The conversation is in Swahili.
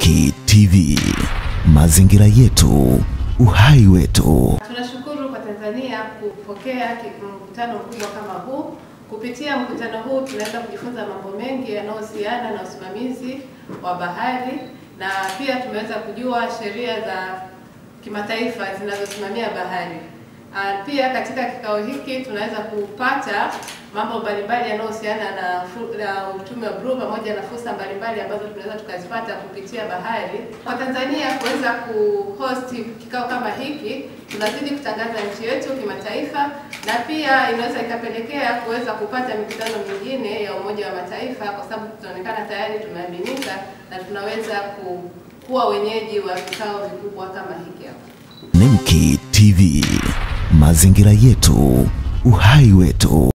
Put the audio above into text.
Nemki TV, mazingira yetu, uhai wetu. Tunashukuru kwa Tanzania kupokea ki- mkutano mkubwa kama huu. Kupitia mkutano huu tunaweza kujifunza mambo mengi yanayohusiana na usimamizi wa bahari na pia tumeweza kujua sheria za kimataifa zinazosimamia bahari. Ah, Pia katika kikao hiki tunaweza kupata mambo mbalimbali yanayohusiana na, fu- na uchumi wa bluu pamoja na fursa mbalimbali ambazo tunaweza tukazipata kupitia bahari. Kwa Tanzania kuweza kuhost kikao kama hiki, tunazidi kutangaza nchi yetu kimataifa, na pia inaweza ikapelekea kuweza kupata mikutano mingine ya Umoja wa Mataifa, kwa sababu tunaonekana tayari tumeaminika na tunaweza ku, kuwa wenyeji wa vikao vikubwa kama hiki hapa. Nemki TV, mazingira yetu, uhai wetu.